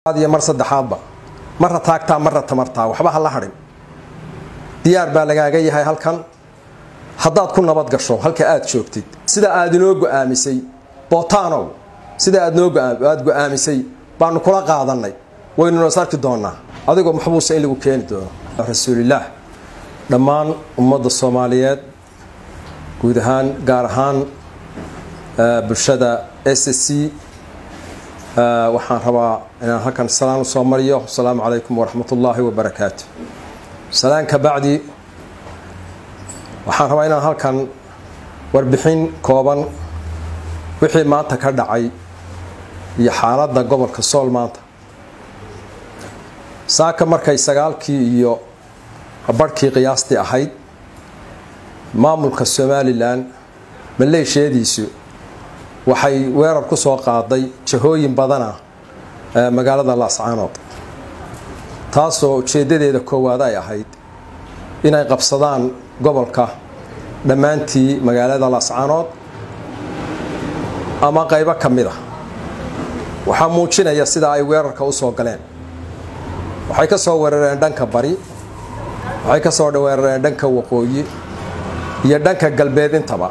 iyo mar saddexaadba marra taagtaa marra tamartaa waxba ha la hadhin diyaar baa lagaaga yahay halkan haddaad ku nabad gasho halka aad joogtid sida aad inoo go'aamisay bootaanow sida aad noo aad go'aamisay baanu kula qaadannay waynuna is arki doonnaa adigoo maxbuusa in lagu keeni doono rasuulilaah dhammaan ummadda soomaaliyeed guud ahaan gaar ahaan bulshada s c waxaan rabaa inaan halkan salaan u soo mariyo asalaamu calaykum waraxmat ullaahi wabarakaatu salaan ka bacdi waxaan rabaa inaan halkan warbixin kooban wixii maanta ka dhacay iyo xaaladda gobolka sool maanta saaka markay sagaalkii iyo barhkii qiyaastii ahayd maamulka somalilan maleeshiyadiisu waxay weerar ku soo qaaday jahooyin badana magaalada laascaanood taasoo ujeeddadeeda koowaad ay ahayd inay qabsadaan gobolka dhammaantii magaalada laascaanood ama qaybo ka mid a waxaa muujinaya sida ay weerarka u soo galeen waxay ka soo weerareen dhanka bari waxay ka soo weerareen dhanka waqooyi iyo dhanka galbeed intaba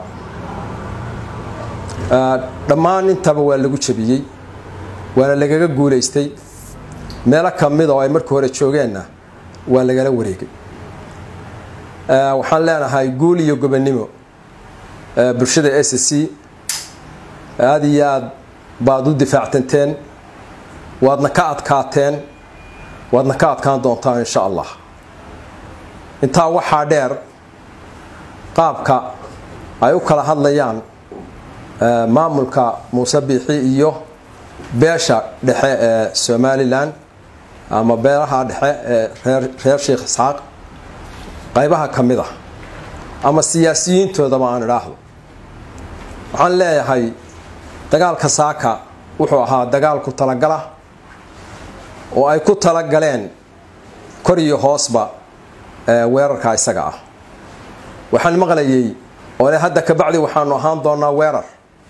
dhammaan intaba waa lagu jabiyey waana lagaga guulaystay meelo ka mid oo ay markii hore joogeenna waa lagala wareegay waxaan leenahay guul iyo gobonnimo bulshada s c aada iyo aad baad u difaactanteen waadna ka adkaateen waadna ka adkaan doontaan insha allah intaa waxaa dheer qaabka ay u kala hadlayaan maamulka muuse biixi iyo beesha dhexe ee somalilan ama beelaha dhexe ee reer sheekh isxaaq qaybaha ka mid ah ama siyaasiyiintoodaba aan idhaahdo waxaan leeyahay dagaalka saaka wuxuu ahaa dagaal ku talagala oo ay ku talagaleen kor iyo hoosba weerarka isaga ah waxaan maqlayay oo le hadda kabacdi waxaanu ahaan doonaa weerar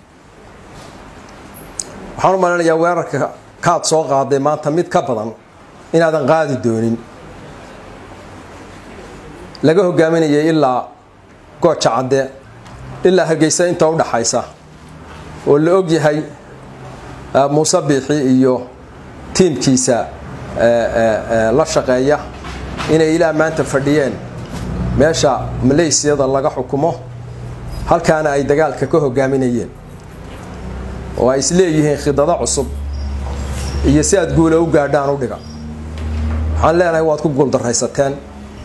waxaan u maleynayaa weerarka kaad soo qaaday maanta mid ka badan inaadan qaadi doonin laga hogaaminayay ilaa gooja cadde ilaa hargeysa inta u dhaxaysa oo la og yahay muuse biixi iyo tiimkiisa la shaqeeya inay ilaa maanta fadhiyeen meesha maleysiyada laga xukumo halkaana ay dagaalka ka hogaaminayeen oo ay isleeyihiin khidado cusub iyo si aad guula u gaadhaan u dhiga waxaan leenahay waad ku guuldaraysateen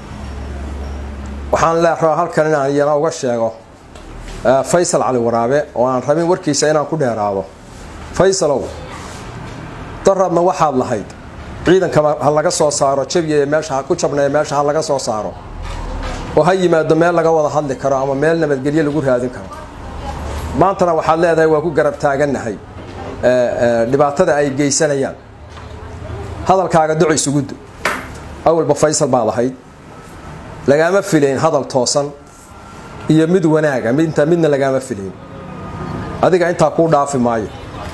waxaan leerabaa halkan inaan iyana uga sheego faysal cali waraabe oo aan rabin warkiisa inaan ku dheeraado faysalow daradna waxaad lahayd ciidanka ha laga soo saaro jabiya meesha ha ku jabnaya meesha ha laga soo saaro oo ha yimaado meel laga wada hadli karo ama meel nabadgelyo lagu raadin karo maantana waxaad leedahay waa ku garab taagannahay dhibaatada ay geysanayaan hadalkaaga duco isugudu awalba faysal baad ahayd lagaama filayn hadal toosan iyo mid wanaaga midta midna lagaama filayn adiga intaa kuu dhaafi maayo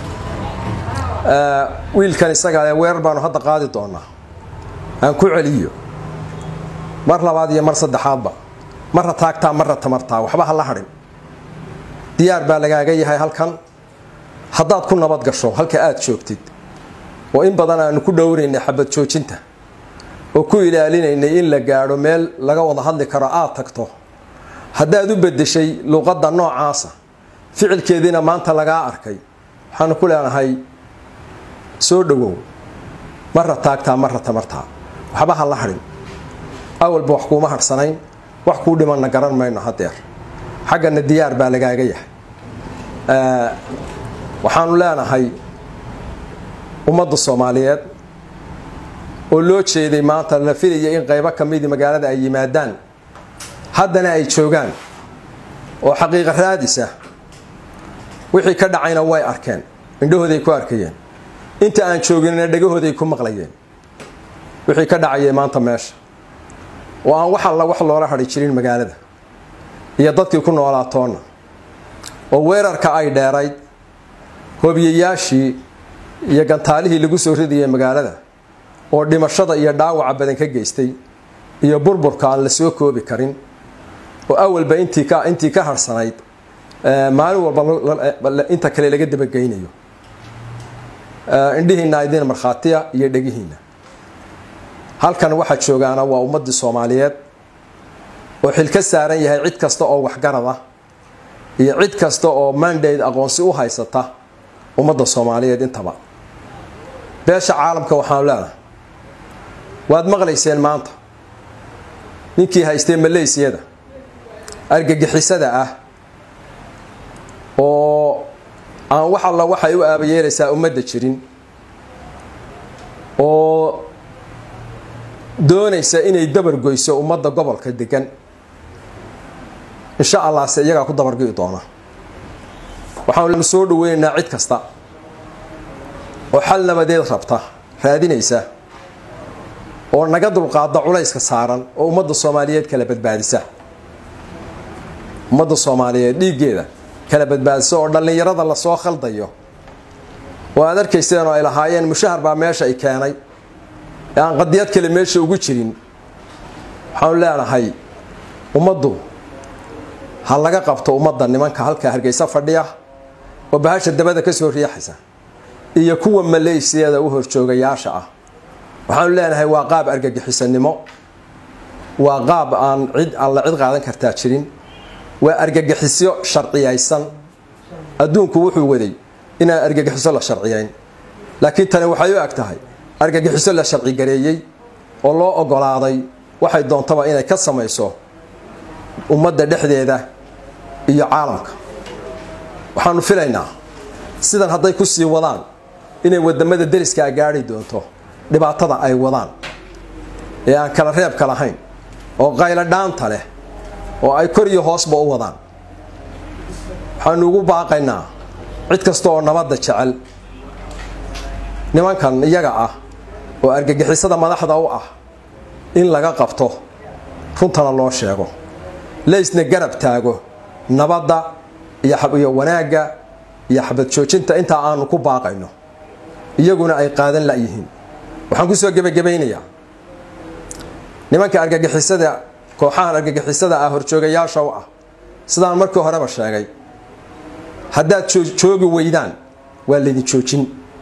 wiilkan isaga weerar baanu hadda qaadi doonaa aan ku celiyo mar labaad iyo mar saddexaadba marra taagtaa marra tamartaa waxba ha la hadhin diyaar baa lagaaga yahay halkan haddaad ku nabad gasho halka aad joogtid oo in badan aanu ku dhowraynay xabad joojinta oo ku ilaalinaynay in la gaadho meel laga wada hadli karo aad tagto haddaad u bedeshay luuqadda noocaasa ficilkeediina maanta lagaa arkay waxaanu ku leenahay soo dhowow marra taagtaa marra tamartaa waxba ha la hadhin awalba wax kuuma hadhsanayn wax kuu dhimanna garan mayno hadeer xaggana diyaar baa lagaaga yahay waxaanu leenahay ummadda soomaaliyeed oo loo jeeday maanta la filaya in qaybo ka midii magaalada ay yimaadaan haddana ay joogaan oo xaqiiqa raadisa wixii ka dhacayna way arkeen indhahooday ku arkayeen inta aan jooginna dhegahooday ku maqlayeen wixii ka dhacayay maanta meesha oo aan wax alla wax loola hadhi jirin magaalada iyo dadkii ku noolaatoonna oo weerarka ay dheerayd hobiyayaashii iyo gantaalihii lagu soo ridayay magaalada oo dhimashada iyo dhaawaca badan ka geystay iyo burburka aan la soo koobi karin oo awalba intii ka intii ka harsanayd maalin walba inta kale laga dabageynayo indhihiina idin markhaatiya iyo dhegihiina halkan waxaa joogaana waa ummadii soomaaliyeed oo xil ka saaran yahay cid kasta oo waxgarad ah iyo cid kasta oo mandate aqoonsi u haysata ummadda soomaaliyeed intaba beesha caalamka waxaanu leenahay waad maqlayseen maanta ninkii haystay maleysiyada argagixisada ah oo aan wax alla waxay u aabayeelaysaa ummadda jirin oo doonaysa inay dabargoyso ummadda gobolka degan insha allah se iyagaa ku dabargi'i doona waxaanu soo dhaweynaynaa cid kasta oo xal nabadeed rabta raadinaysa oo naga dulqaada culayska saaran oo ummadda soomaaliyeed kala badbaadisa ummadda soomaaliyeed dhiiggeeda kala badbaadisa oo dhallinyarada lasoo khaldayo oo aad arkayseen oo ay lahaayeen mushahar baa meesha ay keenay ee aan qadiyad kale meesha ugu jirin waxaanu leenahay ummaddu ha laga qabto ummadda nimanka halkaa hargeysa fadhiya oo bahasha dabada ka soo riixaysa iyo kuwa maleysiyada u horjoogayaasha ah waxaanu leenahay waa qaab argagixisanimo waa qaab aan cid alla cid qaadan kartaa jirin waa argagixisyo sharciyaysan adduunku wuxuu waday inaan argagixiso la sharciyayn laakiin tani waxay u eg tahay argagixiso la sharcigareeyey oo loo ogolaaday waxay doontaba inay ka samayso ummadda dhexdeeda iyo caalamka waxaanu filaynaa sidan hadday ku sii wadaan inay wadamada deriskaa gaari doonto dhibaatada ay wadaan ee aan kala reebka lahayn oo qaylo dhaanta leh oo ay kor iyo hoosba u wadaan waxaanu ugu baaqaynaa cid kasta oo nabadda jecel nimankan iyaga ah oo argagixisada madaxda u ah in laga qabto runtana loo sheego laysna garab taago nabadda iyo wanaagga iyo xabad joojinta intaa aanu ku baaqayno iyaguna ay qaadan layihiin waxaan kusoo gebagabaynayaa nimanka argagixisada kooxahan argagixisada ah horjoogayaasha u ah sidaan markii horeba sheegay haddaad joogi weydaan waa laydin joojin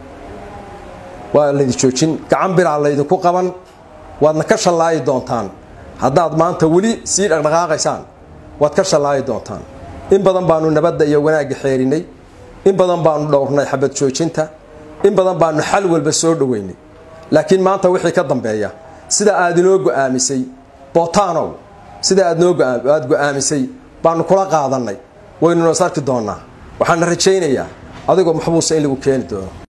waa laydin joojin gacan biraa laydinku qaban waadna ka shallaayi doontaan haddaad maanta weli sii dhaqdhaqaaqaysaan waad ka shallaayi doontaan in badan baanu nabadda iyo wanaagga xeerinay in badan baanu dhowrnay xabad joojinta in badan baanu xal walba soo dhoweynay laakiin maanta wixii ka dambeeya sida aad inoo go'aamisay botanow sida aad noo aad go'aamisay baanu kula qaadannay waynu nos arki doonnaa waxaana rajaynayaa adigoo maxbuusa in lagu keeni doono